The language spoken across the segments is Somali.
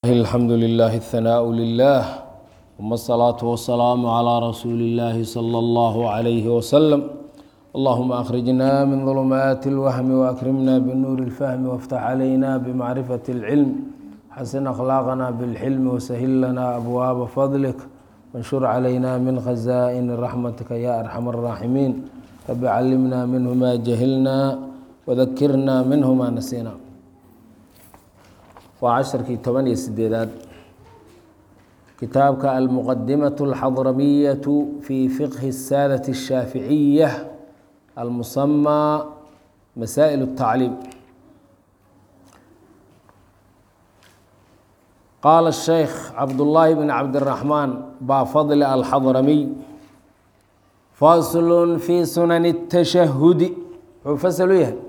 الحمد لله الثناء لله ثم الصلاة والسلام على رسول الله صلى الله عليه وسلم اللهم أخرجنا من ظلمات الوهم وأكرمنا بنور الفهم وافتح علينا بمعرفة العلم حسن أخلاقنا بالحلم وسهل لنا أبواب فضلك وانشر علينا من خزائن رحمتك يا أرحم الراحمين رب علمنا منه ما جهلنا وذكرنا منه ما نسينا waa casharkii toban iyo sideedaad kitaabka almuqadimaة اlxadramiyaة fi fiqhi الsaadaة الshaaficiya almusamى masaئil الtacliim qaala الsheykh cabdullaahi bn cabdالraxmaan baafadli alxadramiy fasl fi sunan الtashahudi wuxuu fasl u yahay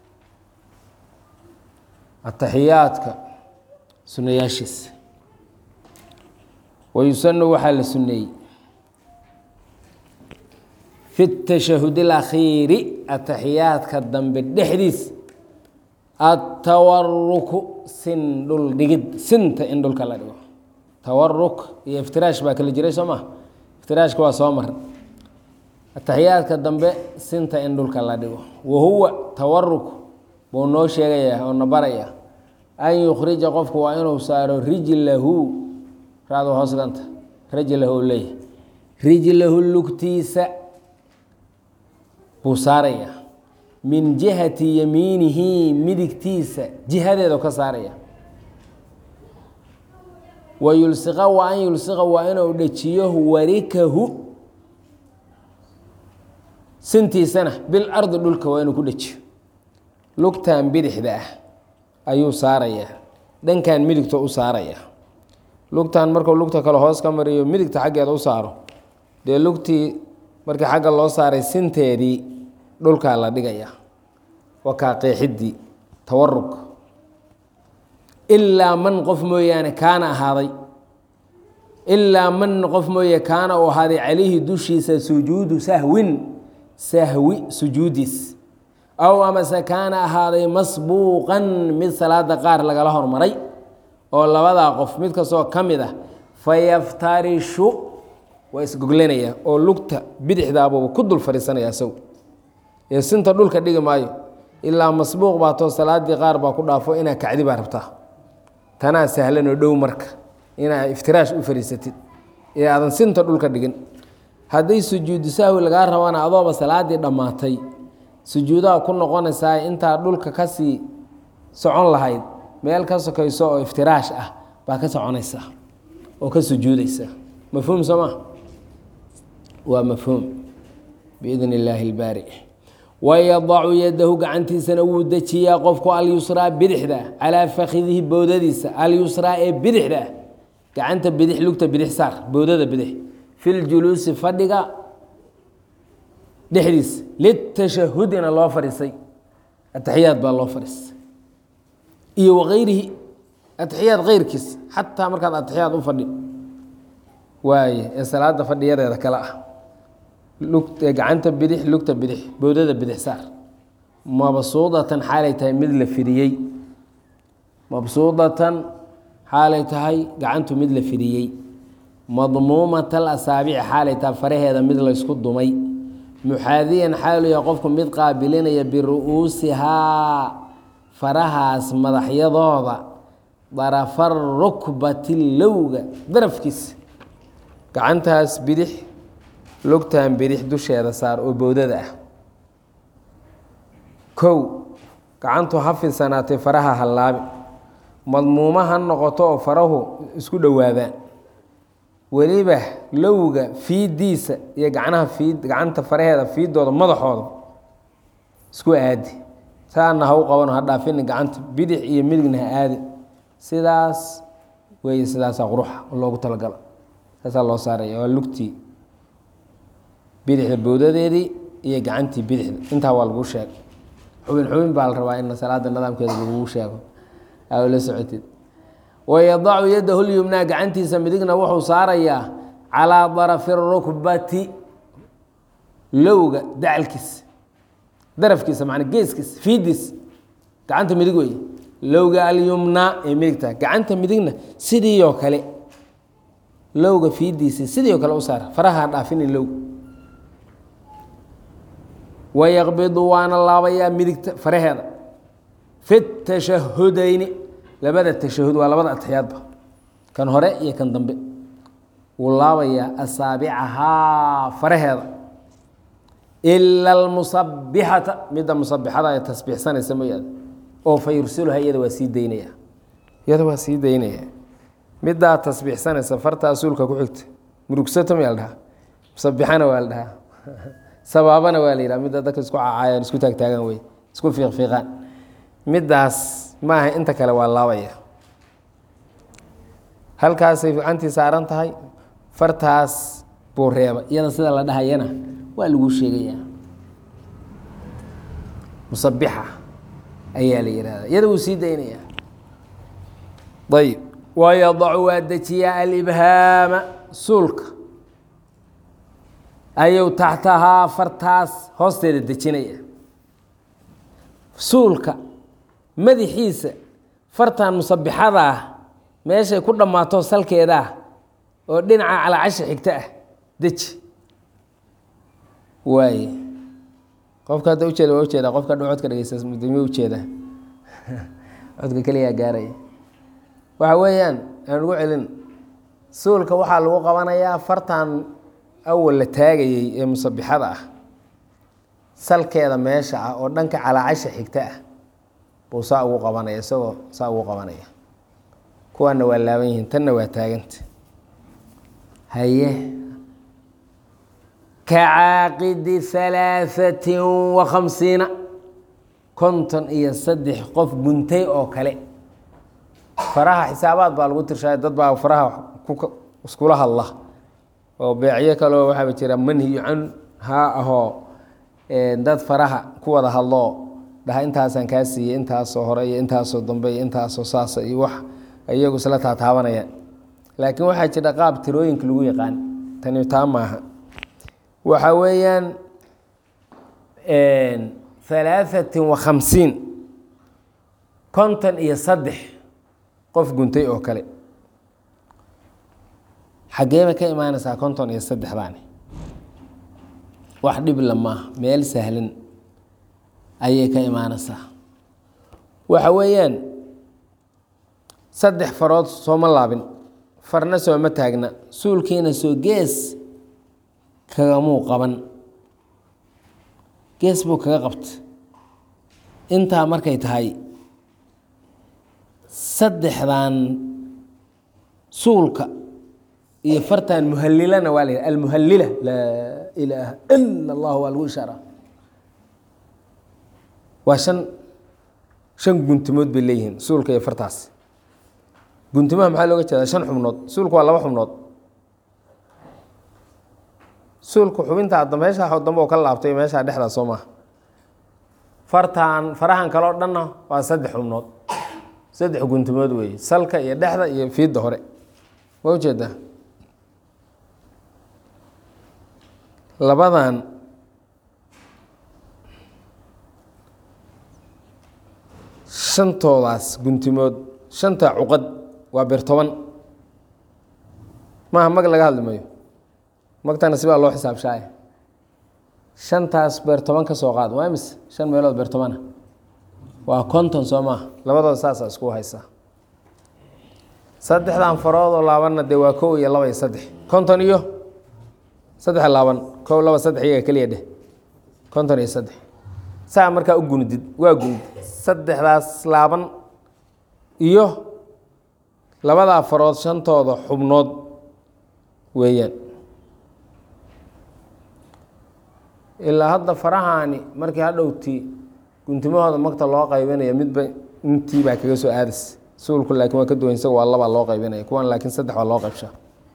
ataxiyaadka sunayaashiisa wayusanu waxaa la suneeyey fi tashahud اlakhiiri ataxiyaadka dambe dhexdiis atawaruku sin dhul dhigid sinta in dhulka la dhigo tawaruk iyo iftiraash baa kala jiray soo maa iftiraashka waa soo mar ataxiyaadka dambe sinta in dhulka la dhigo wahuwa tawaruk buu noo sheegayaa oo na baraya an yukhrija qofku waa inuu saaro rijlahu raado hoosganta rajlahu leeyahy rijlahu lugtiisa buu saaraya min jihati yamiinihi midigtiisa jihadeedu ka saaraya wa yulsiqa wa an yulsiqa waa inuu dhajiyo warikahu sintiisana bil ardi dhulka waa inuu ku dhajiyo lugtan bidixda ah ayuu saarayaa dhankan midigta u saaraya lugtan markuu lugta kale hoos ka mariyo midigta xaggeeda u saaro dee lugtii markii xagga loo saaray sinteedii dhulkaa la dhigaya wakaa qeexidii tawarug ilaa man qof mooyaane kaana ahaaday ilaa man qof mooye kaana uu ahaaday calayhi dushiisa sujuudu sahwin sahwi sujuudiis aw amase kaana ahaaday masbuuqan mid salaada qaar lagala hormaray oo labadaa qof mid kastoo ka mid ah fayaftarishu waa isgoglanaya oo lugta bidixdaabuuba ku dul fadhiisanaya isagu ee sinta dhulka dhigi maayo ilaa masbuuq baatoo salaadii qaar baa ku dhaafo inaa kacdi baa rabtaa tanaa sahlanoo dhow marka inaa iftiraash u fadhiisatid ee aadan sinta dhulka dhigin hadday sujuudu sahwi lagaa rabana adooba salaadii dhammaatay sujuudaha ku noqonaysaa intaa dhulka kasii socon lahayd meel ka sokayso oo iftiraash ah baa ka soconaysaa oo ka sujuudaysaa mafhuum soo maa waa mafhuum biidn illaahi ilbaari wayadacu yadahu gacantiisana wuu dejiyaa qofku alyusraa bidixda calaa fakidihi bowdadiisa alyusraa ee bidixda ah gacanta bidix lugta bidix saar bowdada bidix fi ljuluusi fadhiga dhexdiis litashahudina loo fadhiisay ataxiyaad baa loo fadhiisay iyo wakayrihi ataxiyaad keyrkiis xataa markaad ataxiyaad u fadhi waaye ee salaada fadhiyadeeda kale ah gacanta bidix lugta bidix bowdada bidix saar mabsuudatan xaalay tahay mid la fidiyey mabsuudatan xaalay tahay gacantu mid la fidiyey madmuumatal asaabici xaalay tahay faraheeda mid laysku dumay muxaadiyan xaaluya qofku mid qaabilinaya biru-uusihaa farahaas madaxyadooda darafar rukbati lowga darafkiisa gacantaas bidix lugtan bidix dusheeda saar oo bowdada ah kow gacantu ha fidsanaatay faraha hallaabi madmuuma ha noqoto oo farahu isku dhowaadaan weliba lowga fiidiisa iyo gacnaha fiid gacanta faraheeda fiidooda madaxooda isku aadi saana ha u qabano ha dhaafini gacanta bidix iyo midigna ha aadi sidaas weeye sidaasaa quruxa loogu talagalo saasaa loo saaraya waa lugtii bidixda bowdadeedii iyo gacantii bidixda intaa waa laguu sheegay xubin xubin baa la rabaa in salaada nidaamkeeda laguu sheego aa la socotid wayadacu yadahu lyumnaa gacantiisa midigna wuxuu saarayaa calaa darafi rukbati lowga dacalkiisa darafkiisa man geeskiisa fiidiis gacanta midig wey lowga alyumnaa ee midigta gacanta midigna sidii oo kale lowga fiidiisa sidii oo kale u saar faraha dhaafinin low wayaqbidu waana laabayaa midigta faraheeda fi tashahudayni labada tashahud waa labada atexyaadba kan hore iyo kan dambe wuu laabayaa asaabicahaa faraheeda ila almusabixata midda musabixada ee tasbiixsanaysa mooyaane oo fa yursiluha iyada waa sii daynaya iyada waa sii daynaya middaa tasbiixsanaysa farta asuulka ku xigta murugsato miyaa la dhahaa musabixana waa la dhahaa sabaabana waa la yidhaha midda dadka isku cacaayaan isku taagtaagan wey isku fiiqfiiqaan middaas maaha inta kale waa laabaya halkaasay gacantii saaran tahay fartaas buu reeba iyada sida la dhahayana waa lagu sheegayaa musabixa ayaa la yihahda iyada wuu sii daynayaa ayib wayadacu waa dejiyaa alibhaama suulka ayuu taxtahaa fartaas hoosteeda dejinaya suulka madaxiisa fartan musabixada ah meeshay ku dhammaato salkeeda ah oo dhinaca calacasha xigta ah deji waaye qofka hadda ujeeda waa ujeeda qofka dha codka dhegeysta mudami ujeeda codka keliyaa gaaraya waxa weeyaan aan ugu celin suulka waxaa lagu qabanayaa fartan awal la taagayey ee musabixada ah salkeeda meesha ah oo dhanka calaacasha xigta ah buu saa ugu qabanaya isagoo saa ugu qabanaya kuwaana waa laaban yihiin tanna waa taaganta haye kacaaqidi halaaثatin wa khamsiina konton iyo saddex qof guntay oo kale faraha xisaabaad baa lagu tirshaay dad baa faraha iskula hadla oo beecyo kaleo waxaaba jira manhiyu can haa ahoo dad faraha ku wada hadloo dhaha intaasaan kaa siiyey intaasoo hore iyo intaasoo dambe iyo intaasoo saasa iyo wax iyagu isla taataabanayaan laakiin waxaa jira qaab tirooyinka lagu yaqaan tani taa maaha waxa weeyaan halaaثatin wa khamsiin konton iyo saddex qof guntay oo kale xageeba ka imaanaysaa konton iyo saddexdaani wax dhibla maaha meel sahlan ayay ka imaanaysaa waxa weeyaan saddex farood sooma laabin farna sooma taagna suulkiina soo gees kagamuu qaban gees buu kaga qabta intaa markay tahay saddexdan suulka iyo fartan muhalilana waa la yidha almuhalila laa ilaaha ila allah waa lagu ishaara waa shan shan guntimood bay leeyihiin suulka iyo fartaas guntimaha maxaa looga jeedaa shan xubnood suulka waa laba xubnood suulka xubintaa meeshaa dambe oo ka laabtay meeshaa dhexdaa soo maaha fartaan farahan kaleo dhanna waa saddex xubnood saddex guntimood weeye salka iyo dhexda iyo fiidda hore waa ujeedaa labadan shantoodaas guntimood shanta cuqad waa beer toban maaha mag laga hadli mayo magtana sibaa loo xisaabshaay shantaas beer toban ka soo qaad waa imise shan meelood beer tobana waa konton soo maaha labadooda saasa isku haysaa saddexdan faroodoo laabanna dee waa kow iyo laba iyo saddex konton iyo saddex laaban kow laba saddex iyaga keliya dheh konton iyo saddex saa markaa u gunudid waa gunid saddexdaas laaban iyo labadaa farood shantooda xubnood weeyaan ilaa hadda farahaani markii hadhowtii guntimahooda magta loo qaybinaya midba intii baa kaga soo aadas suulku laakiin waa ka duwan isaga waa labaa loo qaybinaya kuwan laakiin saddex waa loo qaybshaa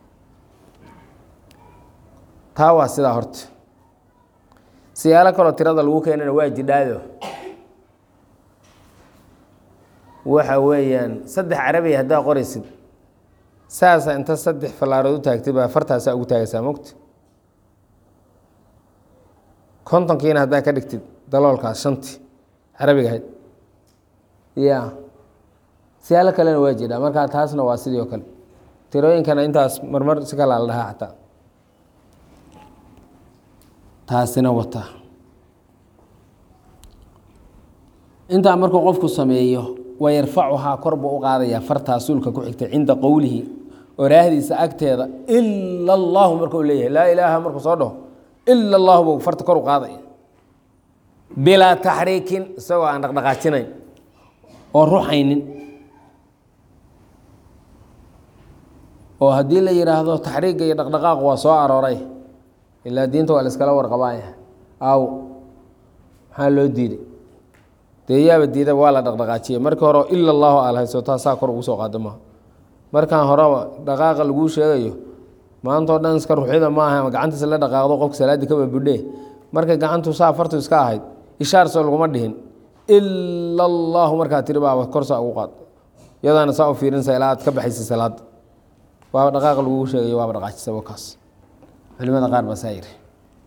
taa waa sidaa horta siyaalo kaloo tirada lagu keenana waa jidhaayo waxa weeyaan saddex carabiya haddaa qoraysid saasa inta saddex fallaarood u taagtay baa fartaasaa ugu taagaysaa mogta kontonkiina haddaa ka dhigtid daloolkaas shantii carabiga ahayd ya siyaalo kalena waa jiraa markaa taasna waa sidii o kale tirooyinkana intaas marmar si kalaa la dhahaa xataa taasina wataa intaa markuu qofku sameeyo wayarfacuhaa kor buu u qaadayaa fartaa suulka ku xigta cinda qowlihi oraahdiisa agteeda ila allahu markuu leeyahay laa ilaaha markuu soo dhaho ila allahu buu farta kor u qaadaya bilaa taxriikin isagoo aan dhaqdhaqaajinayn oo ruxaynin oo haddii la yidhaahdo taxriiga iyo dhaqdhaqaaqu waa soo arooray ilaa diinta waa la iskala warqabaaya aaw maxaa loo diiday dee yaaba diidaba waa la dhaqdhaqaajiyey markii hore ila allahu alhayso taasaa kor ugu soo qaada maaha markaan horeba dhaqaaqa laguu sheegayo maantao dhan iska ruxyada maaha ama gacantiisa la dhaqaaqdo qofka salaaddii kaba budhe markay gacantu saa fartu iska ahayd ishaar soo laguma dhihin ila allahu markaa tiri baaba korsaa ugu qaad yadaana saa u fiirinsa ilaa aad ka baxaysa salaada waaba dhaqaaqa lagugu sheegayo waaba dhaqaajisaba kaas culimada qaar baa saa yiri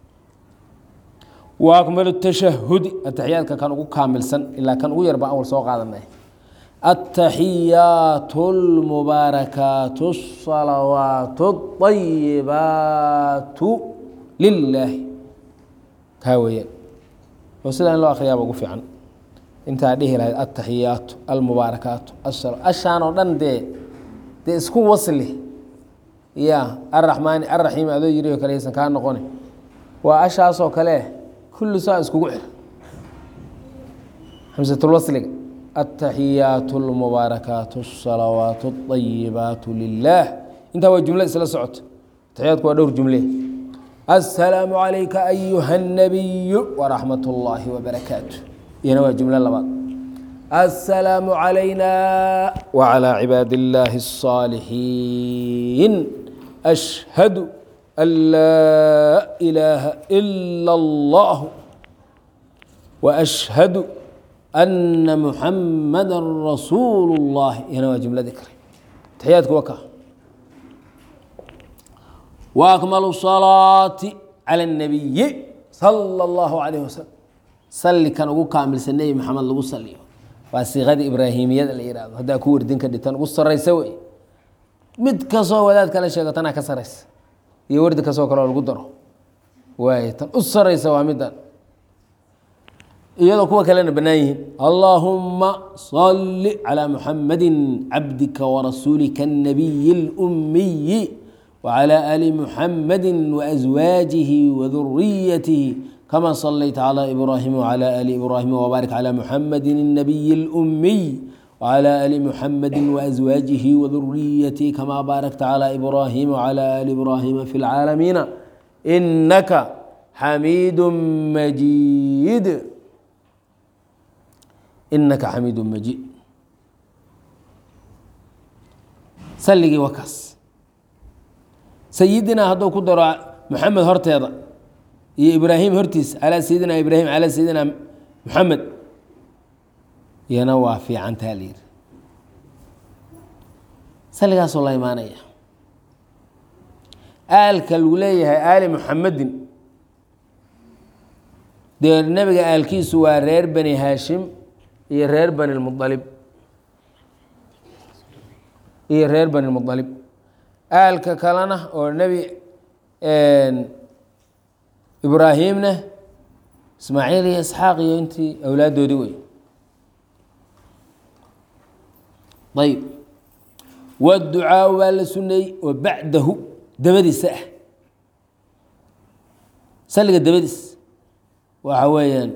wa akmalu tashahudi ataxiyaadka kan ugu kaamilsan ilaa kan ugu yarba awal soo qaadanay ataxiyaatu lmubaarakaatu asalawaatu ayibaatu lilaahi kaa weeyaan oo sidaa in loo akriyaaba ugu fiican intaa dhihi lahayd ataxiyaatu almubaarakaatu ashaan oo dhan dee dee isku wasli ya araxmaani araxiim adoo yiri oo kale aysan kaa noqoni waa ashaasoo kale kulli saa iskugu xir xamsatulwasliga ataxiyaatu almubaarakaatu asalawaatu alayibaatu lilah intaa waa jumlo isla socota ataxiyaadku waa dhowr jumle aلsalaamu calayka ayuha الnabiyu waraxmat اllaahi wbarakaatu iyana waa jumlo labaad aلsalaamu calayna wcalى cibaadi اllaahi الصaalixiin ashhadu an laa ilaaha ila اllah waashhadu ana muxamada rasuulu اllahi iyana waa jumladii kale taxiyaadku waa ka وأكمل الصلاaة على النبي صلى الله عليه وسلم sali kan ugu kaamilsan nebi maxamed lagu saliyo waa siiqadii ibraahimiyada la yihahdo haddaa ku werdin ka dhitan ugu saraysa wey mid kastoo wadaad kala sheego tanaa ka saraysa iyo wardi kastoo kaleo lagu daro waay tan u saraysa waa midan iyadoo kuwa kalena bannaan yihiin allaahuma صali calى muxamadi cabdika warasuulika الnabiyi اlأmiyi وعلى آل محمد وأزواaجه وذريته كما صليت على إبراهيم وعلى آل إبراهيم وبارك على محمد النبي الأمي وعلى آل محمد وأزواaجه وذريته كما باركت على إبراهيم وعلى آل إبراهيم في العالمين إنك حميد مجيد إنك حميد مجيد sligii wakaas sayidinaa hadduu ku daro maxamed horteeda iyo ibraahim hortiisa calaa sayidina ibraahim calaa sayidina maxamed iyana waa fiicantaa layiri saligaasoo la imaanaya aalka lagu leeyahay aali muxamedin dee nebiga aalkiisu waa reer bani haashim iyo reer bani lmualib iyo reer bani lmualib aalka kalena oo nebi ibraahimna ismaaciil iyo isxaaq iyo intii awlaaddoodii wey ayb waducaau baa la suneeyey oo bacdahu dabadiisa ah saliga dabadiis waxa weeyaan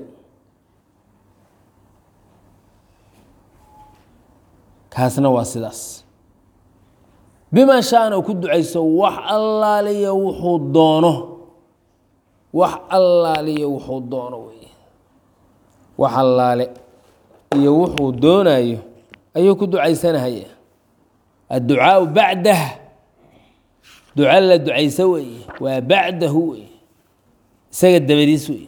kaasna waa sidaas bima shaana u ku ducayso wax allaaliya wuxuu doono wax allaaliya wuxuu doono wey wax allaale iyo wuxuu doonayo ayuu ku ducaysanahaya adducaau bacdah duca la ducayso weeye waa bacdahu wey isaga dabadiis wey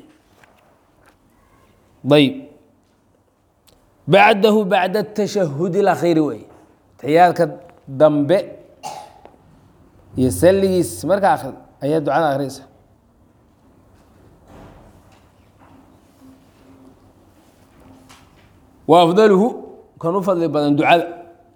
ayb bacdahu bacda atashahud اlakhiiri wey taxiyaadka dambe iyo salligiis marka akrid ayaa ducada akhriyaysa wa afdaluhu kan u fadli badan ducada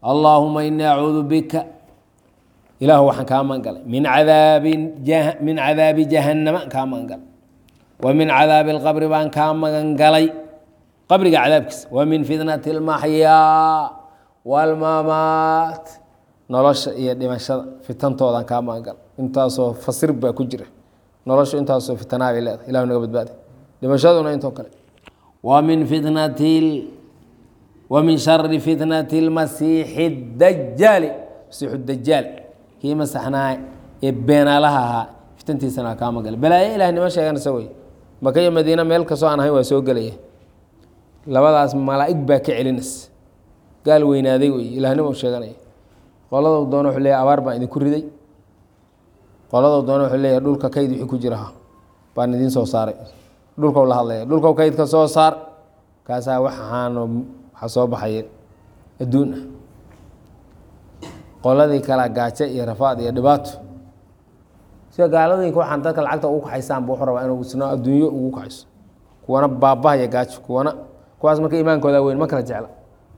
allaahuma inii acuudu bika ilaahu waxaan kaa magangalay min cadaabi min cadaabi jahannama kaa magangalay wa min cadaabi اlqabri baan kaa magangalay qabriga cadaabkiisa wa min fitnati اlmaxyaa wاlmamaat nolosha iyo dhimashada fitantoodan kaa magangalay intaasoo fasir baa ku jira noloshu intaasoo fitnaa bay leedahay ilahu naga badbaadi dhimashaduna intoo kale wa min fitnati wa min shari fitnati اlmasiixi اdajaali masiixu dajaal kii masaxnaa ee beenaalaha ahaa fitantiisana kaa magalay balaayo ilah nima sheeganaysa wey maka iyo madiina meel kastoo aan ahayn waa soo gelaya labadaas malaa'ig baa ka celinaysa gaal weynaaday wey ilahnimo sheeganaya qoladou doona wuxuu leeyahy abaar baan idinku riday qoladou doona wuxuu leeyahay dhulka kayd wixii ku jiraha baan idiin soo saaray dhulkau la hadlaya dhulkau kaydka soo saar kaasaa waxaano waxa soo baxaya adduun ah qoladii kala gaajo iyo rafaad iyo dhibaato sida gaaladooyinka waxaan dadka lacagta ugu kaxaysaan bu wuxuu rabaa inuu isna adduunyo ugu kaxayso kuwana baabahaya gaajo kuwana kuwaas marka iimaankooda weyn ma kala jecla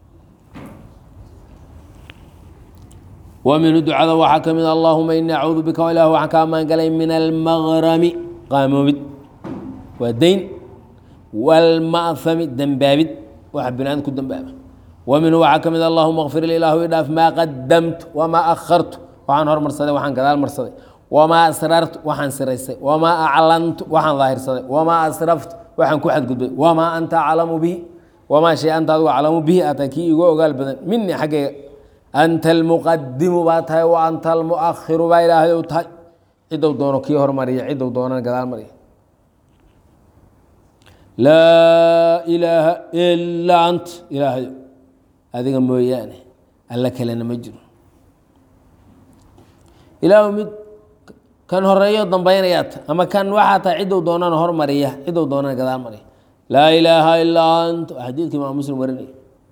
wa minhu ducada waxaa ka mid allahuma inii acuudu bika ilah waxaan kaa maangalay min almaqrami qaamoobid waa deyn wاlma'hami dembaabid waxa binaadam ku dembaaba wa minhu waxaa ka mid allahuma kfir li ilahu idhaaf maa qadamtu wamaa akhartu waxaan hormarsaday waxaan gadaal marsaday wamaa asrartu waxaan siraysay wamaa aclantu waxaan daahirsaday wamaa asraftu waxaan ku xadgudbay wamaa anta aclamu bihi wamaa shay anta adigu aclamu bihi ata kii igu ogaal badan minii xaggayga anta almuqadimu baa tahay wa anta almuakhiru baa ilaahay ou tahay ciddou doono kii hormariya ciddou doonana gadaal mariya laa ilaaha ilaa ant ilaahayo adiga mooyaane alla kalena ma jiro ilaahu mid kan horeeyo dambaynayaat ama kan waxaa tahay ciddou doonana hormariya ciddou doonana gadaal mariya laa ilaaha ilaa ant waa xadiidka imaam muslim warinaya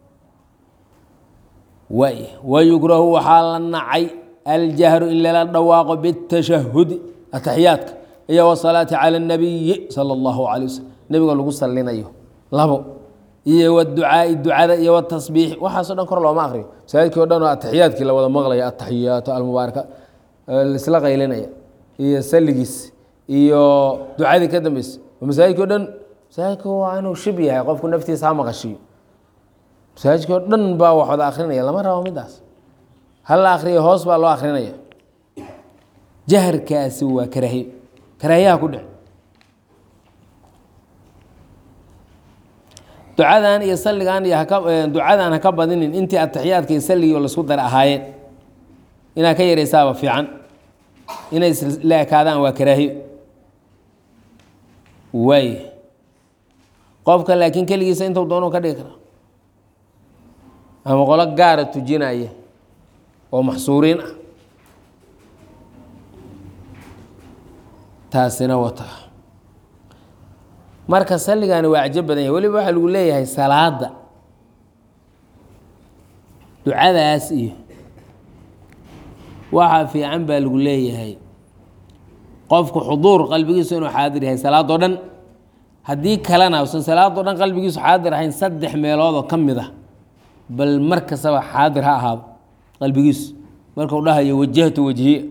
waay wayukrahu waxaa la nacay aljahru in lala dhawaaqo bitashahudi ataxiyaadka iyo wasalaati cala اnabiyi sala اllahu calay waslm nebiga lagu salinayo labo iyo wducaai ducada iyo wtasbiixi waxaaso dhan kor looma akriyo masaajidkii o dhan oo ataxiyaadkii la wada maqlaya ataxiyaatu almubaaraka isla qaylinaya iyo saligiis iyo ducadii ka dambeysa masaajidkii o dhan masaajidka waa inuu shib yahay qofku naftiisa ha maqashiyo masaajidkii oo dhan baa wax wada akrinaya lama rabo midaas hala akriyo hoos baa loo akrinaya jaharkaasi waa karaahiyo karaahiyaha ku dhec ducadan iyo saligan iyo haka ducadan haka badinin intii ataxiyaadka iyo saligii laisku dar ahaayeen inaad ka yaraysaaba fiican inay la ekaadaan waa karaahiyo waay qofka laakiin keligiisa intuu doonu ka dhigi kara ama qolo gaara tujinaya oo maxsuuriin ah taasina wata marka salligaani waa cajo badan yahay weliba waxaa lagu leeyahay salaada ducadaas iyo waxaa fiican baa lagu leeyahay qofku xuduur qalbigiisu inuu xaadir yahay salaadoo dhan haddii kalena usan salaadoo dhan qalbigiisu xaadir ahayn saddex meeloodoo ka mid ah bal mar kastaba xaadir ha ahaado qalbigiisu markau dhahayo wajahtu wajhiya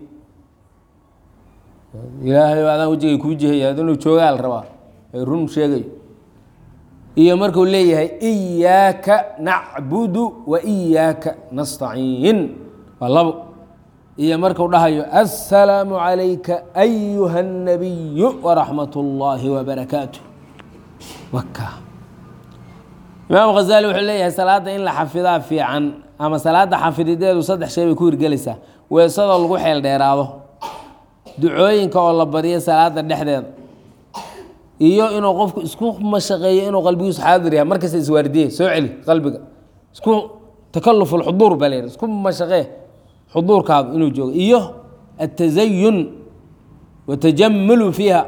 ilaahay adaan wejigay kuu jihaya inuu joogaa la rabaa ay run sheegayo iyo marku leeyahay iyaaka nacbudu wa iyaaka nastaciin waa labo iyo marku dhahayo assalaamu calayka ayuha الnabiyu waraxmat اllaahi wabarakaatu waka imaam khazali wuxuu leeyahay salaada in la xafidaa fiican ama salaada xafidideedu saddex shay bay ku hirgelaysaa weesadoo lagu xeel dheeraado ducooyinka oo la bariyo salaada dhexdeeda iyo inuu qofku isku mashaqeeyo inuu qalbigiisu xaadir yahay markasta iswaardiyey soo celi qalbiga isku takaluf lxuduur baa layidhi isku mashaqee xuduurkaadu inuu joogo iyo atazayun watajamulu fiiha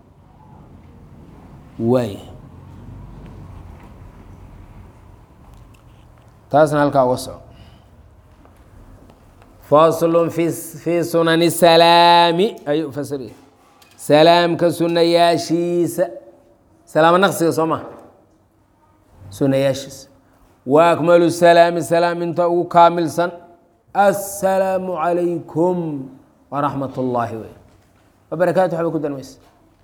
waay taasna halkaa uga soco faslu fi fii sunani salaami ayuu fasiraya salaamka sunayaashiisa salaamo naqsiga soo maha sunayaashiisa wa akmalu salaami salaam inta ugu kaamilsan assalaamu calaykum waraxmat ullaahi wey wabarakaatu waxba ku darmaysa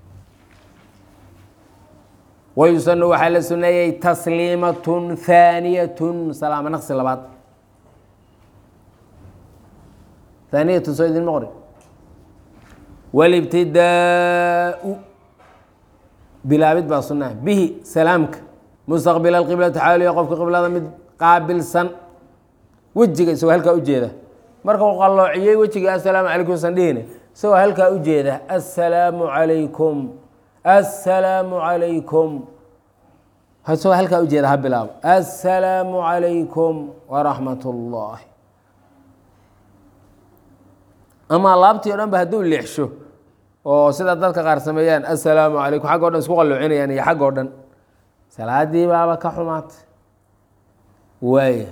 wayusanu waxaa la suneeyey tasliimatun haaniyatun salaamo naqsi labaad haaniyatun soo idinma qorin walibtidaau bilaabid baa sunaa bihi salaamka mustaqbila alqiblati xaaliya qofka qiblada mid qaabilsan wejiga isagoo halkaa ujeeda marka uu qalloociyey wejigii assalaamu calaykum san dhihine isagoo halkaa ujeeda assalaamu calaykum assalaamu calaykum isagoo halkaa ujeeda ha bilaabo assalaamu calaykum waraxmat ullaahi ama laabtii o dhan ba hadduu leexsho oo sida dadka qaar sameeyaan assalaamu calaykum xagg o dhan isku qalloocinayaan iyo xagg oo dhan salaadii baaba ka xumaatay waaya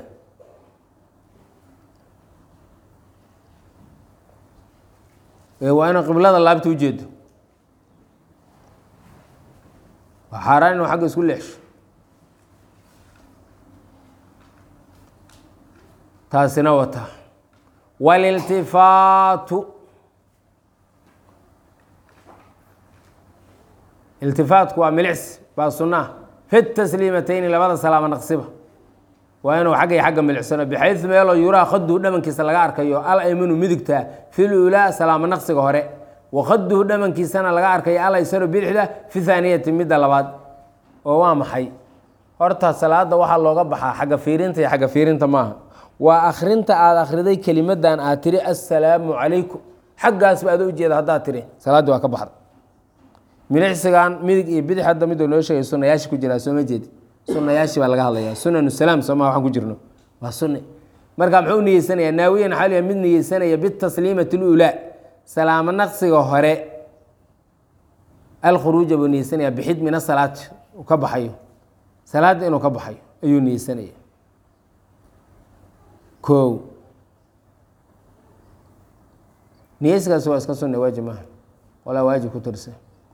waa inuu qiblada laabta ujeedo waa xaaraan inuu xagga isku leexsho taasina wata waliltifaatu iltifaatku waa milics baa sunaa fi tasliimateyni labada salaamo naqsiba waa inuu xagga iyo xagga milicsano bixayu meeloo yuraa khaduhu dhamankiisa laga arkayo al aymanu midigta fi lulaa salaamo naqsiga hore wa khaduhu dhamankiisana laga arkayo al aysaro bidixda fi haaniyati midda labaad oo waa maxay horta salaada waxaa looga baxaa xagga fiirinta iyo xagga fiirinta maaha waa akrinta aada akhriday kelimadan aad tiri assalaamu calaykum xaggaasba ada ujeeda haddaad tiri salaaddii waa ka baxda milicsigan midig iyo bidix hadda miduu noo sheegay sunayaashi ku jiraa sooma jeedi sunayaashi baa laga hadlayaa sunanu salaam sooma waxaan ku jirno waa sunne marka muxuu niyeysanayaa naawiyan xaliya mid niyeysanaya bitasliimati lulaa salaamo naqsiga hore alkhuruuja buu niyeysanayaa bixid min asalaati uu ka baxayo salaadda inuu ka baxayo ayuu niyeysanaya ko niyeysigaasi waa iska sunne waajib maaha walaa waajib ku tirsa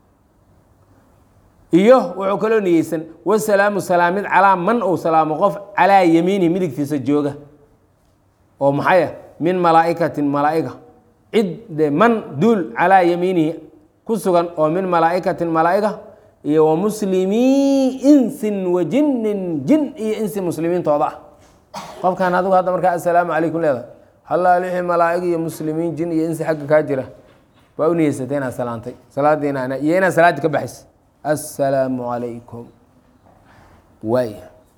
iyo wuxuu kaloo niyeysan wasalaamu salaamid calaa man uu salaamo qof calaa yamiinihi midigtiisa jooga oo maxaya min malaa'ikatin malaa'iga cid de man duul calaa yamiinihi ku sugan oo min malaa'ikatin malaa'iga iyo wa muslimii insin wa jinnin jin iyo insi muslimiintooda ah qofkan adigu hadda markaa assalaamu calaykum leedahay hallaalixi malaa'ig iyo muslimiin jin iyo insi xagga kaa jira waa u niyeysatay inaad salaantay salaadiina iyo inaad salaaddii ka baxaysa assalaamu calaykum waay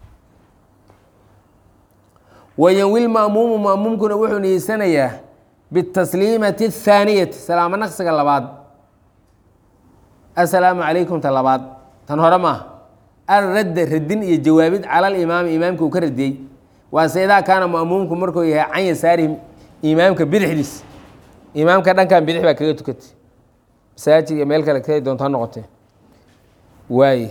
wayanwi lma'muumu ma'muumkuna wuxuu niyeysanayaa bitasliimati athaaniyati salaamo naqsiga labaad assalaamu calaykum ta labaad tan hore maaha alradda radin iyo jawaabid cala alimaami imaamka uu ka radiyey waase idaa kaana ma'muumku markuu yahay can yasaarihi imaamka bidixdiis imaamka dhankan bidix baa kaga tukatay masaajid iyo meel kale kay doonta ha noqotee waaye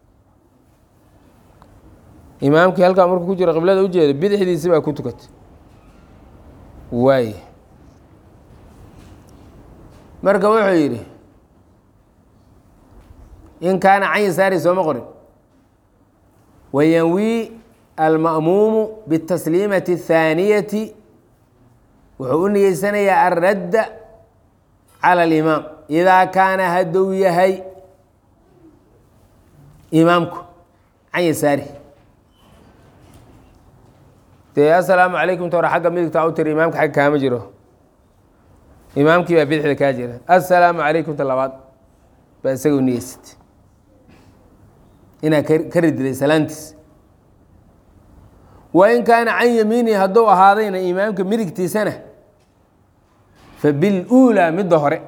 imaamkii halkaa markuu ku jiro qiblada ujeeda bidixdiisi baa ku tukatay waaye marka wuxuu yidhi in kaana can yasaari sooma qorin wayanwi alma'muumu bitasliimati athaaniyati wuxuu u niyeysanayaa alradda cala alimaam idaa kaana hadduu yahay imaamku can yasaari dee assalaamu calaykum ta hore xagga midigta u tiri imaamka xagga kaama jiro imaamkii baa bidixda kaa jira assalaamu calaykum ta labaad baa isaga u niyeysatay inaad ka rididay salaantiis wa in kaana can yamiinihi hadduu ahaadayna imaamka midigtiisana fa biluulaa midda hore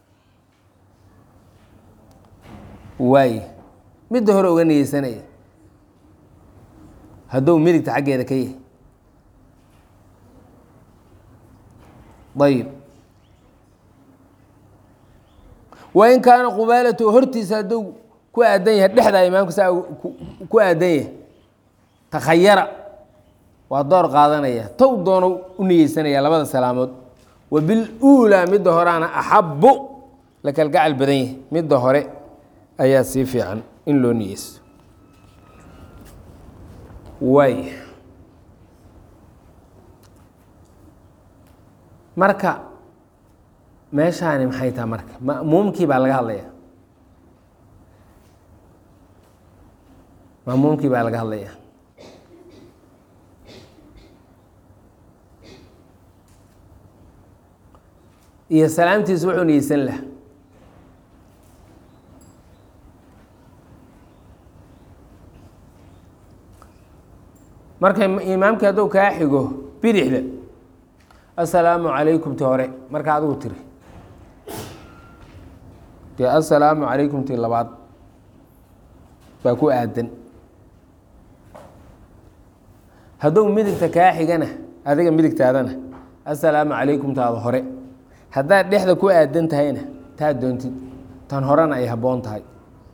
waaye midda hore uga niyeysanaya hadduu midigta xaggeeda ka yahay ayib wa in kaana qubaalatu hortiisa hadduu ku aadan yahay dhexdaa imaamka saa ku aadan yahay takhayara waa door qaadanaya tow doono u niyeysanaya labada salaamood wa biluulaa midda horeana axabbu la kalgacal badan yahay midda hore ayaa sii fiican in loo niyeysto waay marka meeshaani maxay taha marka ma'muumkii baa laga hadlaya ma'muumkii baa laga hadlaya iyo salaamtiisu wuxuu niyeysan laha marka imaamkii hadduu kaa xigo bidixda assalaamu calaykum ti hore marka adigu tiri dee assalaamu calaykum ti labaad baa ku aadan hadduu midigta kaa xigana adiga midigtaadana assalaamu calaykum taada hore haddaad dhexda ku aadan tahayna taad doontid tan horena ay habboon tahay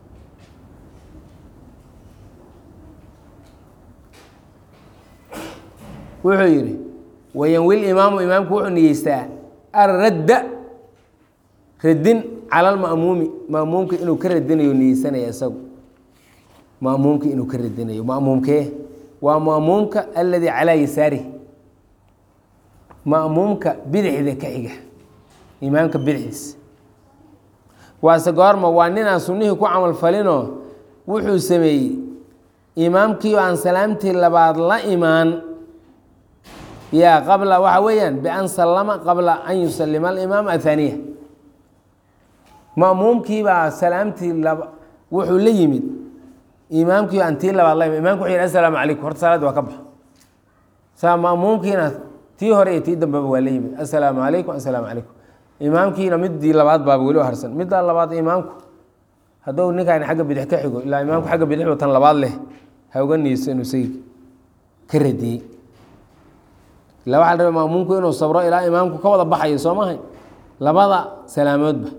wuxuu yidhi wayanwil imaamu imaamku wuxuu niyeystaa arradda radin cala lma'muumi ma'muumka inuu ka radinayo niyeysanaya isagu ma'muumka inuu ka radinayo ma'muumkee waa ma'muumka alladii calaa yasaarih ma'muumka bidixda ka xiga imaamka bidixdiisa waase goorma waa nin aan sunnihii ku camal falinoo wuxuu sameeyey imaamkii oo aan salaamtii labaad la imaan yaa qabla waxa weeyaan bian sallama qabla an yusalima alimaam ahaaniya ma'muumkiibaa salaamtii laba wuxuu la yimid imaamkii aan tii labaad la imid imamku wuxuu yidhi assalaamu calaykum horta salaaddi waa ka baxa saa ma'muumkiina tii hore iyo tii dambeba waa la yimid assalaamu calaykum assalaamu calaykum imaamkiina midii labaad baaba weli harsan middaa labaad imaamku hadduu ninkaan xagga bidix ka xigo ilaa imaamku xagga bidix tan labaad leh ha uga niyeyso inuu say ka radiyey ila waxa la rabay ma'muumku inuu sabro ilaa imaamku ka wada baxayo soo mahay labada salaamoodba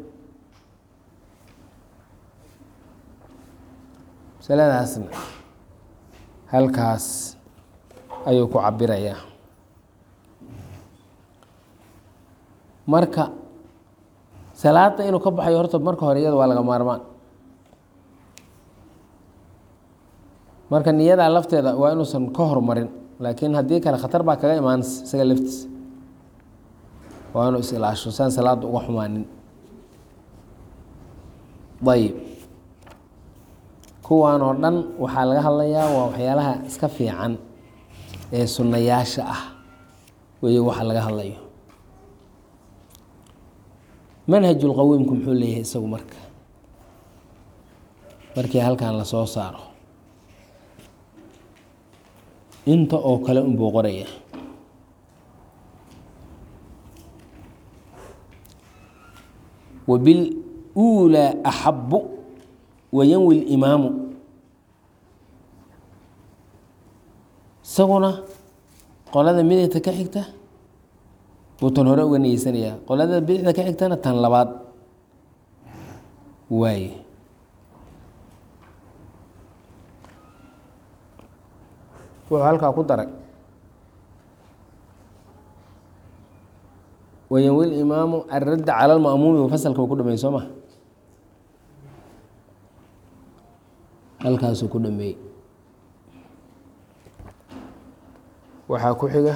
masaladaasna halkaas ayuu ku cabirayaa marka salaada inuu ka baxayo horta marka hore iyada waa laga maarmaan marka niyadaa lafteeda waa inuusan ka hormarin laakiin haddii kale khatar baa kaga imaanaysa isaga laftiisa waa inuu is ilaasho saan salaada uga xumaanin ayib kuwan oo dhan waxaa laga hadlayaa waa waxyaalaha iska fiican ee sunnayaasha ah weeye waxa laga hadlayo manhajulqawiimku muxuu leeyahay isagu marka markii halkan lasoo saaro inta oo kale unbuu qoraya wabiluulaa axabu wayanwi limaamu isaguna qolada midigta ka xigta buu tan hore uga niyeysanayaa qolada bidixda ka xigtana tan labaad waaye wuxuu halkaa ku daray wayanwi limaamu aradda cala lma'muumi u fasalka uu ku dhameeyey soo ma halkaasuu ku dhameeyey waxaa ku xiga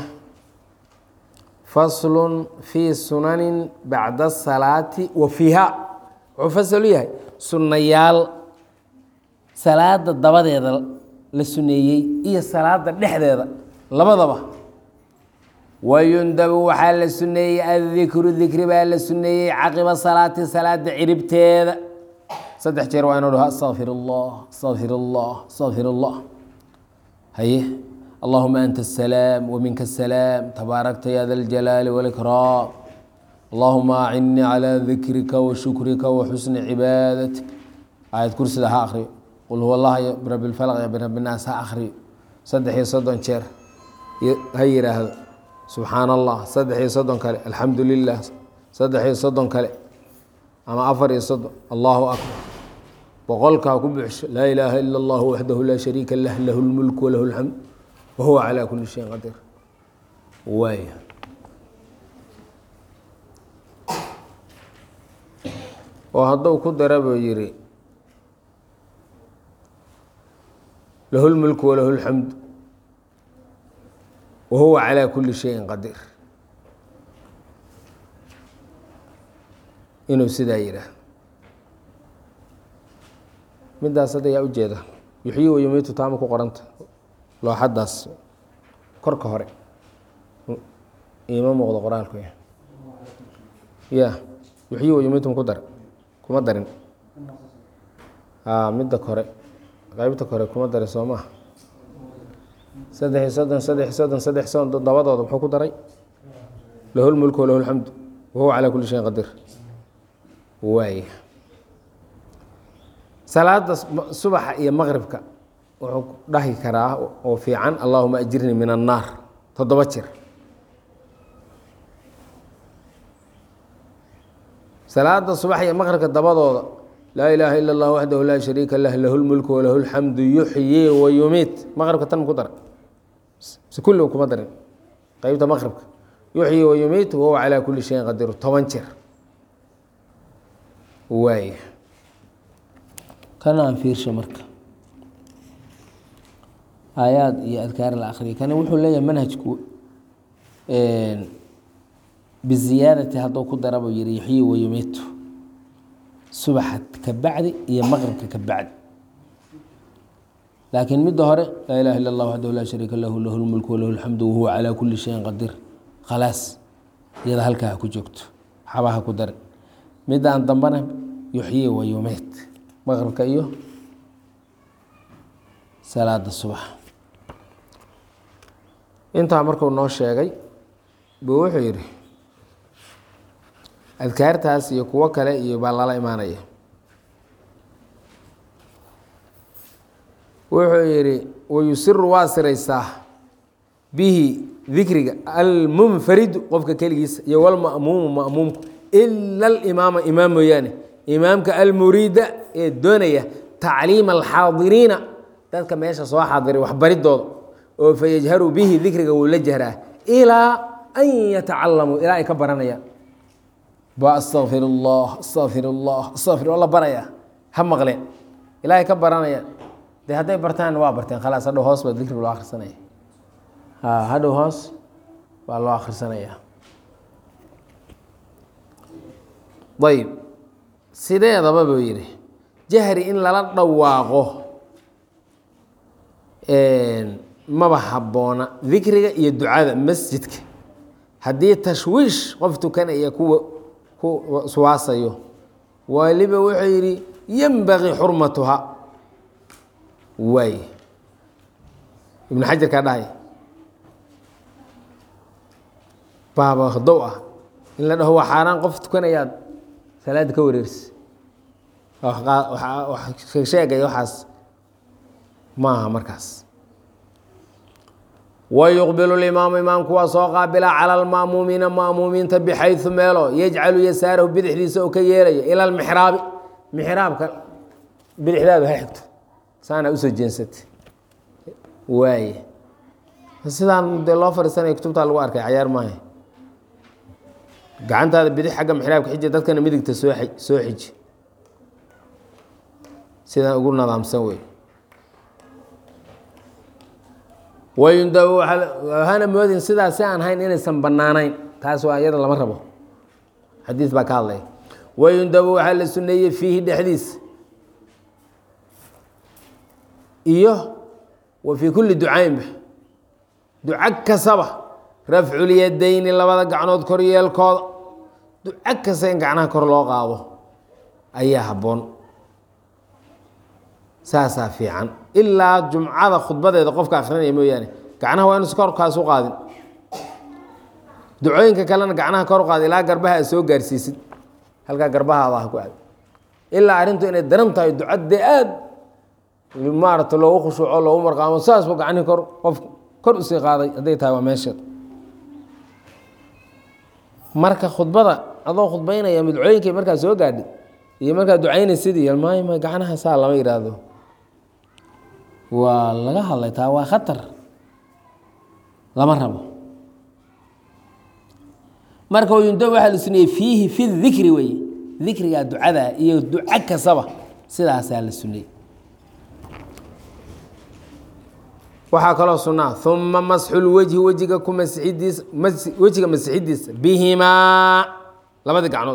faslun fii sunanin bacda asalaati wa fiiha wuxuu fasal u yahay sunnayaal salaada dabadeeda la suneeyey iyo salaada dhexdeeda labadaba wayundabu waxaa la suneeyey addikru dikri baa la suneeyey caqiba salaati salaada ciribteeda saddex jeer waa inuu dhaho astaqfir allah astaqfir allah astaqfir allah haye allahuma anta asalaam waminka asalaam tabaarakta ya da ljalaali wاlkraam allahuma acinnii calى dikrika wa shukrika wa xusni cibaadatik aayad kursida ha akriyo qul huwa allah iyo birabi lfalq iyo birabi naas ha akriyo saddex iyo soddon jeer ha yidhaahdo subxaan allah saddex iyo soddon kale alxamdu lilah saddex iyo soddon kale ama afar iyo soddon allahu akbar boqolkaa ku buuxsho laa ilaaha ila اllah waxdahu laa shariika lah lahu lmulk walahu اlxamd wahuwa calaa kuli shayin qadiir waay oo hadduu ku dara buu yihi lahu lmulku walahu اlxamd wa huwa calaa kulli shayin qadiir inuu sidaa yidhaah midaas hadda yaa ujeeda yuxyi wayumiitu taama ku qoranta looxadaas korka hore iima muuqdo qoraalku ya ya yuxyi wayumiitum ku dar kuma darin a midda kore qeybta kore kuma darin soo maha saddex iyo soddon saddex iyo soddon saddex soddon dabadooda muxuu ku daray lahu lmulku walahu lxamdu wahuwa calaa kulli shayin qadiir waaya salaada subaxa iyo maqribka wuxuu dhahi karaa oo fiican allahuma ajirnii min annaar toddoba jir salaada subax iyo maqribka dabadooda laa ilaaha ila اllah waxdahu laa shariika lah lahu lmulku walahu lxamdu yuxyi wa yumiit maqribka tan ku daran se kulliga kuma darin qeybta maqribka yuxyi wa yumiit wahuwa calaa kulli shayin qadiir toban jir waaya kana aan fiirsha marka aayaad iyo adkaar la akriya kana wuxuu leeyahay manhajku biziyaadati hadduu ku darabuu yihi yuxyi wa yumiitu subaxa ka bacdi iyo maqribka ka bacdi laakiin midda hore laa ilaha illa اllah waxdahu laa shariika lahu lahu lmulku walahu lxamdu wahuwa calaa kulli shayin qadiir khalaas iyada halkaa ha ku joogto xabaha ku darin midaan dambana yuxyi wa yumiit maqribka iyo salaada subax intaa markuu noo sheegay buu wuxuu yidhi adkaartaas iyo kuwo kale iyo baa lala imaanaya wuxuu yidhi wayusiru waa siraysaa bihi dikriga almunfaridu qofka keligiisa iyo walma'muumu ma'muumku ila alimaama imaam mooyaane imaamka almuriida ee doonaya tacliima alxaadiriina dadka meesha soo xaadiray waxbaridooda oo fayajharu bihi dikriga wuu la jahraa ilaa an yatacalamuu ilaa ay ka baranayaan ba astaqfir اllah astaqfir اllah astaqfir la baraya ha maqleen ilaa ay ka baranayaan de hadday bartaan waa barteen khalaas hadhow hoos baa dikriga loo akhrisanaya ha hadhow hoos baa loo akhrisanaya ayb sideedaba buu yidhi jahri in lala dhawaaqo maba habboona dikriga iyo ducada masjidka haddii tashwiish qof tukanaya kuwa ku suwaasayo waliba wuxuu yidhi yenbagii xurmatuha waay ibnu xajar kaa dhahay baaba dow ah in la dhaho waa xaaraan qof tukanayaad salaada ka wareersi sheegaya waxaas maaha markaas wayuqbilu limaamu imaamku waa soo qaabila cala alma'muumiina ma'muumiinta bixayu meelo yajcalu yasaarahu bidixdiisa oo ka yeelaya ila almixraabi mixraabka bidixdaadu ha xigto saana usoo jeensatay waaye sidaan dee loo fadhiisanaya kutubtaa lagu arkay cayaar maaha gacantaada bidix xagga mixraabka xiji dadkana midigta soo soo xiji sidaan ugu nadaamsan wey wayundabu hana moodin sidaas si aan hayn inaysan bannaanayn taas waa iyada lama rabo xadiis baa ka hadlaya wayundabu waxaa la suneeyey fiihi dhexdiisa iyo wa fii kulli ducaynba duco kastaba rafculyadayni labada gacnood kor yeelkooda duco kasta in gacnaha kor loo qaado ayaa habboon saasaa fiican ilaa jumcada khudbadeeda qofka akrinaya mooyaane gacnaha waa inuusa korkaas u qaadin ducooyinka kalena gacnaha kor u qaada ilaa garbaha aad soo gaarsiisid halkaa garbahaada ha ku aad ilaa arrintu inay daran tahay ducadee aad maarata loogu khushuuco loogu marqaamo saasbu gacnihii kor qof kor usii qaaday hadday tahay waa meesheed marka khudbada adoo khudbaynaya midcooyinkay markaa soo gaadhi iyo markaa ducaynaysidii maay ma gacnaha saa lama yidhaahdo waa laga hadlay taa waa khatar lama rabo marka yunda waxaa la suneeyey fiihi fi dikri weye dikrigaa ducada iyo duco kastaba sidaasaa la suneeyey waxaa kaloo sunaa uma masxulwejhi wejiga ku masixidiisa wejiga masixidiisa bihimaa labadii gacnood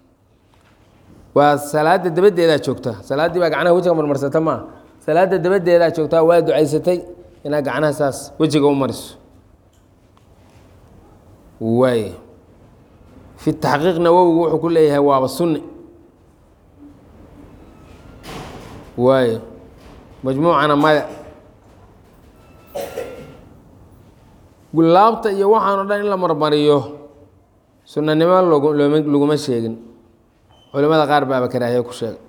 waa salaada dabadeedaa joogta salaaddii baa gacnaha wejiga marmarsata maaha salaada dabadeedaa joogtaa waa ducaysatay inaad gacnaha saas wejiga u mariso waay fi taxqiiq nawowigu wuxuu ku leeyahay waaba sunni waayo majmuucana maya gulaabta iyo waxaan o dhan in la marmariyo sunanimo log looma laguma sheegin culimada qaar baaba karaahiye ku sheegay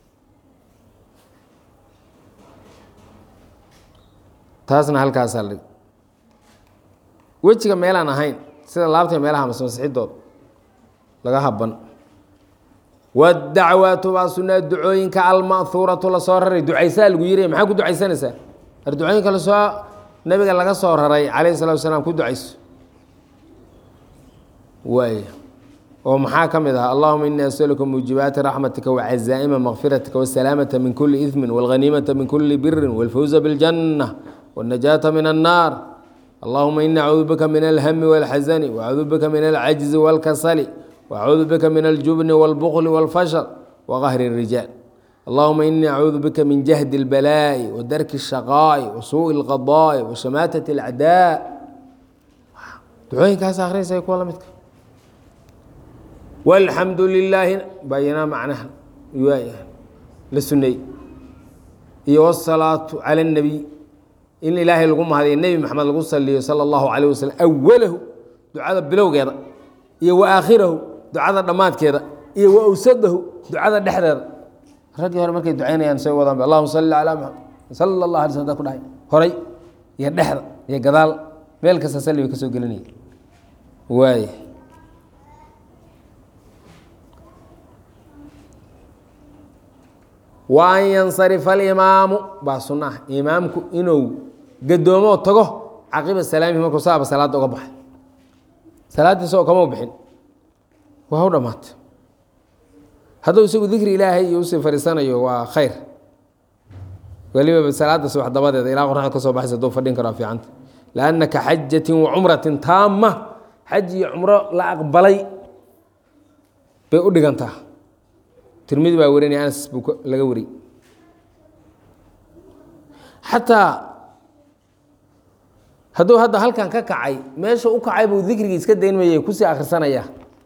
taasna halkaasaa la dhig wejiga meelaan ahayn sida laabta meelaha masmasixidooda laga haban wadacwaatu baa sunaa ducooyinka alma'huuratu lasoo raray ducaysaa lagu yiri maxaa ku ducaysanaysaa ar ducooyinka lasoo nabiga laga soo raray calayhi salatu wasalaam ku ducayso waay oo maxaa ka mid ah allahuma ini asaluka muujibaati raxmatika wacazaa'ima makfiratika wasalaamata min kuli idmin walghaniimata min kuli birin walfawza biاljanna wاlnajaata min annaar allahuma ini acuudu bika min alhami wاlxasani wacuudu bika min alcajzi wاlkasali wacuudu bika min aljubni wاlbukli wاlfashal waqahri الrijaal allahuma ini acuudu bika min jahdi اlbalaa'i wadarki الshaqaa'i wasuuءi اlqadaa'i washamaatati اlacdaa ducooyinkaas akhriyaysa kuwa la midka walxamdu lilaahi bayanaa macnaha la suneey iyo wsalaatu cala اnebiy in ilaahay lagu mahadiyo nebi maxamed lagu saliyo sala اllahu calayh wasalam awalahu ducada bilowgeeda iyo wa aakhirahu ducada dhammaadkeeda iyo wa awsadahu ducada dhexdeeda raggii hore markay ducaynayaan say wadaan allahuma salli calaa maxamed sala allah alay sl ku dhahay horay iyo dhexda iyo gadaal meel kasta salli bay ka soo gelinaya waay wa an yansarifa alimaamu baa sunna ah imaamku inuu gadoomoo tago caqiba salaamihi markuu saaba salaadda uga baxay salaaddiisa oo kama bixin waa u dhammaatay hadduu isagu dikri ilaahay iyo usii fadhiisanayo waa khayr weliba salaadda subax dabadeeda ilaa qoraxda ka soo baxaysa hadduu fadhin karaa fiicanta lianna ka xajatin wa cumratin taama xaj iyo cumro la aqbalay bay u dhigantaa tirmidi baa warinaya anas buu laga wariyey xataa hadduu hadda halkan ka kacay meesha u kacay buu dikrigii iska daynmayay kusii akhrisanaya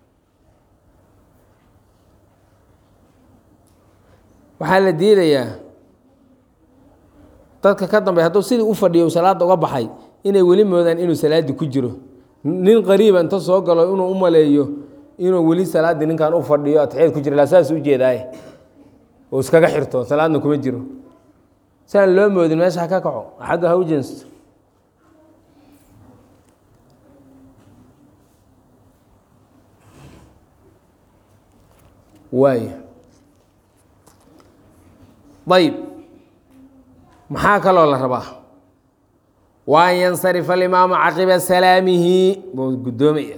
waxaa la diidayaa dadka ka dambey hadduu sidii u fadhiyo salaadda uga baxay inay weli moodaan inuu salaaddii ku jiro nin qariiba inta soo galo inuu u maleeyo inuu weli salaaddii ninkan u fadhiyo atixiyad ku jira la saas u jeedaaye oo iskaga xirto salaadna kuma jiro siaan loo moodin meesha ha ka kaco xagga ha u jeensto waay ayb maxaa kaloo la rabaa wa an yansarifa alimaamu caqiba salaamihi buu guddoomaya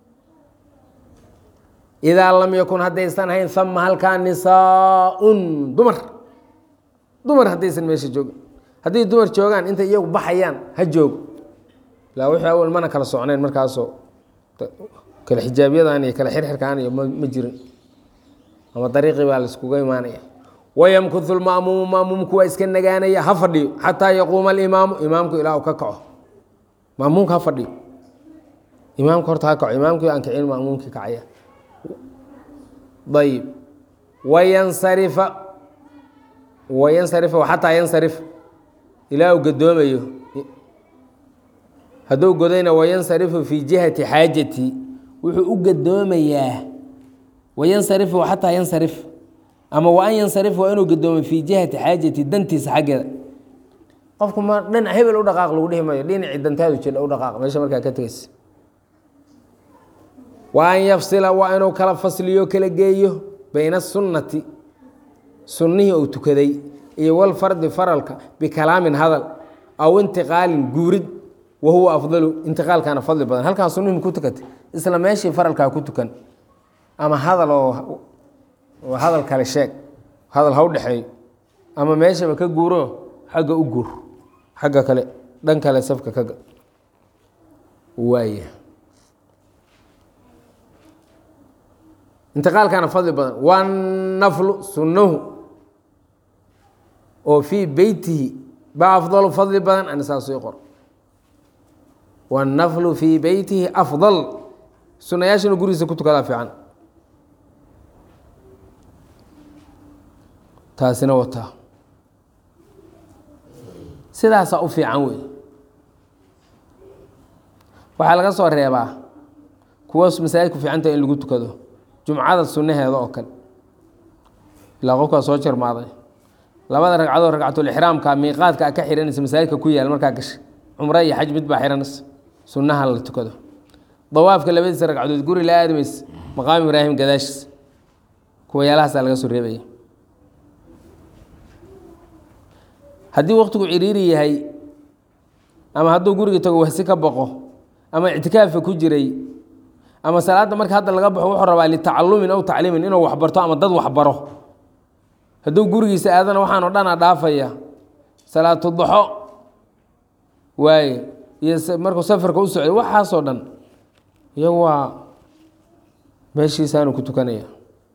idaa lam yakun haddaysan hayn ama halkaa nisaaun dumar dumar haddaysan meesha joogin hadday dumar joogaan intay iyagu baxayaan ha joogo ilaa wixii awal mana kala socnayn markaasoo kale xijaabyadan iyo kale xirxirkaan iyo ma jirin ama dariiqii baa la iskuga imaanaya wayamkuhu lma'muumu ma'muumku waa iska nagaanaya ha fadhiyo xataa yaquuma alimaamu imaamku ilaa uu ka kaco ma'muumka ha fadhiyo imaamka horta ha kaco imaamkii aan kicin ma'muumkii kacaya ayb wayansarifa wayansarifa xataa yansarif ilaa uu gadoomayo hadduu godayna wayansarifu fii jihati xaajati wuxuu u gadoomayaa wayansarifu xataa yansarif ama wa an yansarif waa inuu gadoomo fii jihati xaajati dantiisa xaggeeda qofku ma dhinac hebel u dhaqaaq lagu dhihi mayo dhinacii dantaadu jira u dhaqaaq meesha markaa ka tegeysa wa an yafsila waa inuu kala fasliyo kala geeyo bayna sunnati sunnihii uu tukaday iyo walfardi faralka bikalaamin hadal aw intiqaalin guurid wa huwa afdalu intiqaalkaana fadli badan halkaan sunnihi ku tukatay isla meeshii faralkaa ku tukan ama hadal oo hadal kale sheeg hadal ha u dhexeeyo ama meeshaba ka guuro xagga u guur xagga kale dhan kale safka ka ga waaya intiqaalkana fadli badan wanaflu sunnahu oo fii beytihi baa afdalu fadli badan anisaasii qor wannaflu fii beytihi afdal sunayaashina gurigiisa ku tukadaa fiican taasina wataa sidaasaa u fiican wey waxaa laga soo reebaa kuwas masaajidku fiicanta in lagu tukado jumcada sunnaheeda oo kale ilaa qofkaa soo jarmaaday labada ragcadood ragcatulixraamka miiqaadka a ka xihanaysa masaajidka ku yaal markaa gashay cumro iyo xaj mid baa xihanaysa sunnaha la tukado dawaafka labadiisa ragcadood guri la aadamaysa maqaam ibraahim gadaashiis kuwa yaalahaasa laga soo reebaya haddii waktigu ciriiri yahay ama hadduu guriga tago wahsi ka boqo ama ictikaafka ku jiray ama salaadda marka hadda laga baxo wuxuu rabaa litacalumin aw tacliimin inuu waxbarto ama dad waxbaro hadduu gurigiisa aadana waxaan o dhana dhaafaya salaatu daxo waaye iyo markuu safarka u socday waxaasoo dhan iyo waa meeshiisaanu ku tukanaya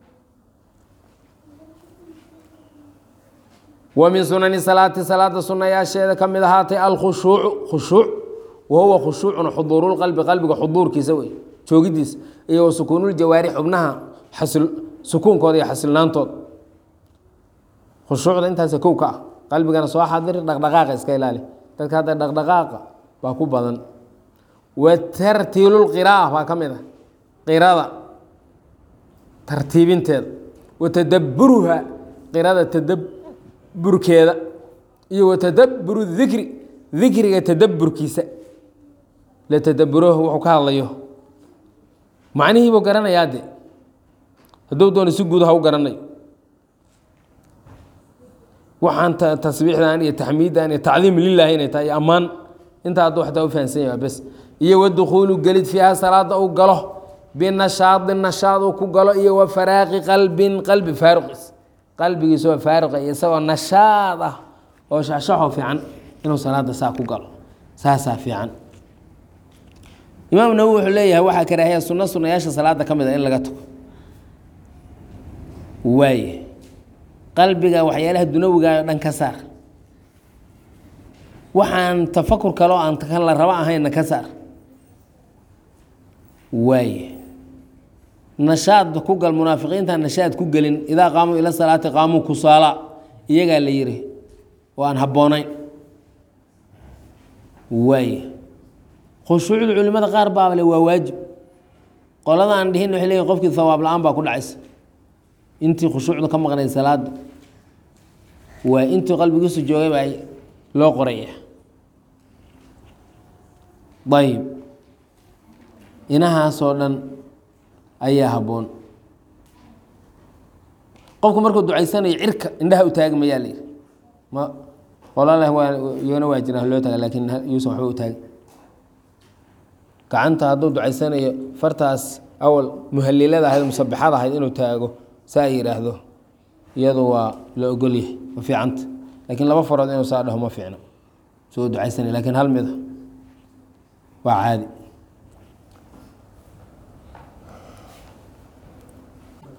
wa min sunani salaati salaada sunayaasheeda ka mid ahaatay alkhushuucu khushuuc wa huwa khushuucun xuduurulqalbi qalbiga xuduurkiisa wey joogidiisa iyo wa sukuunuljawaari xubnaha xasil sukuunkooda iyo xasilnaantooda khushuucda intaas kow ka ah qalbigana soo xadir dhaqdhaqaaqa iska ilaali dadka hadda dhaqdhaqaaqa baa ku badan wa tartiilulqira'a baa ka mid ah qirada tartiibinteeda wa tadabburuha qirada tadabburkeeda iyo wa tadabburu dikri dikriga tadabburkiisa la tadabburohu wuxuu ka hadlayo macnihiibuu garanayaa de hadduu doono si guud ha u garanayo waxaan tasbiixdan iyo taxmiiddan iyo tacdiim lilaahi inay tahay iyo ammaan intaa hadduu xataa u fahansan yaha bes iyo wadukhuulu gelid fiiha salaada uu galo binashaadin nashaad uu ku galo iyo wa faraaqi qalbin qalbi faaruqis qalbigiisa oo faaruqa iyo isagoo nashaad ah oo shaxshaxoo fiican inuu salaada saa ku galo saasaa fiican imaam nawowi wuxuu leeyahay waxaa karaahiya sunno sunayaasha salaada ka mid a in laga tago waaye qalbiga waxyaalaha dunawiga o dhan ka saar waxaan tafakur kaloo aan kan la rabo ahaynna ka saar waaye nashaad ku gal munaafiqiinta nashaad ku gelin idaa qaamuu ila salaati qaamuu kusaala iyagaa la yihi oo aan habboonayn waaye khushuucda culimada qaar baabale waa waajib qolada aan dhihin waxay leeyihin qofkii hawaab la-aan baa ku dhacaysa intii khushuucda ka maqnayd salaada waa intii qalbigiisu joogay baa loo qoraya ayib inahaasoo dhan ayaa habboon qofku markuu ducaysanayo cirka indhaha u taagi mayaa layidhi ma qolaleh waa iyona waa jiraan loo taga laakiin yuusan waxba u taagi gacanta hadduu ducaysanayo fartaas awal muhalilada ahayd musabixada ahayd inuu taago saa yidhaahdo iyadu waa la ogolyahay ma fiicanta laakiin laba farood inuu saa dhaho ma fiicno soo ducaysanay lakiin hal mida waa caadi